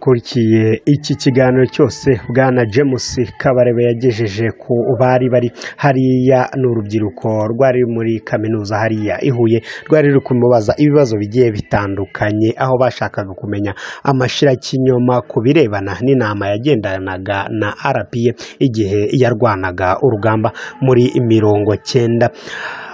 wakurikiye iki kiganiro cyose bwana james kabarebe yagejeje ku bari bari hariya ni urubyiruko rwari muri kaminuza hariya i huye rwari ruri kumubaza ibibazo bigiye bitandukanye aho bashakaga kumenya amashyirakinyoma ku birebana n'inama yagendanaga na rpa igihe yarwanaga urugamba muri mirongo cyenda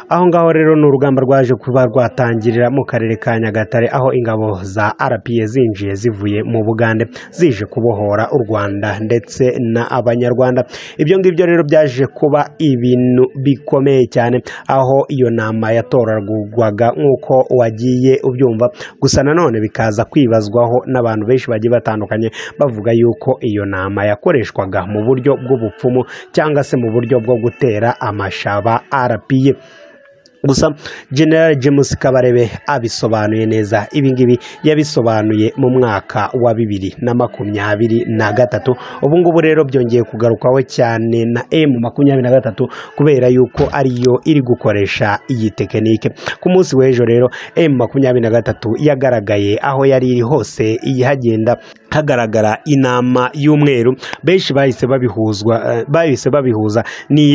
aho ngaho rero ni urugamba rwaje kuba rwatangirira mu karere ka nyagatare aho ingabo za rpa zinjiye zivuye mu bugande zije kubohora u rwanda ndetse na abanyarwanda ibyo ngibyo rero byaje kuba ibintu bikomeye cyane aho iyo nama yatoragurwaga nk'uko wagiye ubyumva gusa nanone bikaza kwibazwaho n'abantu benshi bagiye batandukanye bavuga yuko iyo nama yakoreshwaga mu buryo bw'ubupfumu cyangwa se mu buryo bwo gutera amashaba rpa gusa general james kabarebe abisobanuye neza ibingibi yabisobanuye mu mwaka wa bibiri na makumyabiri na gatatu ubu ngubu rero byongeye kugarukwaho cyane na m makumyabiri na gatatu kubera yuko ariyo iri gukoresha iyi tekinike ku munsi w'ejo rero m makumyabiri na gatatu yagaragaye aho yari iri hose hagenda hagaragara inama y'umweru benshi bahise babihuzwa bahise babihuza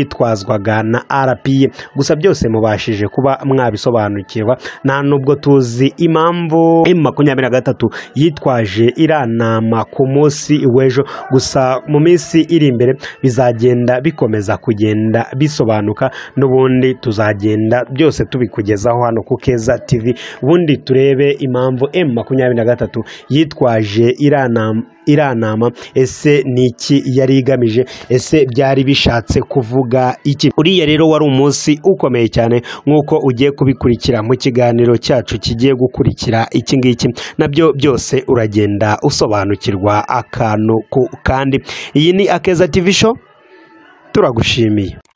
n'iyitwazwaga na rpa gusa byose mubashije kuba mwabisobanukirwa nta nubwo tuzi impamvu makumyabiri na gatatu yitwaje iriya nama ku munsi w'ejo gusa mu minsi iri imbere bizagenda bikomeza kugenda bisobanuka n'ubundi tuzagenda byose tubikugezaho hano ku keza tv ubundi turebe impamvu makumyabiri na gatatu yitwaje iriya nama iriya nama ese ni iki yari igamije ese byari bishatse kuvuga iki uriya rero wari umunsi ukomeye cyane nk'uko ugiye kubikurikira mu kiganiro cyacu kigiye gukurikira iki ngiki nabyo byose uragenda usobanukirwa akantu kandi iyi ni akeza tivi show turagushimiye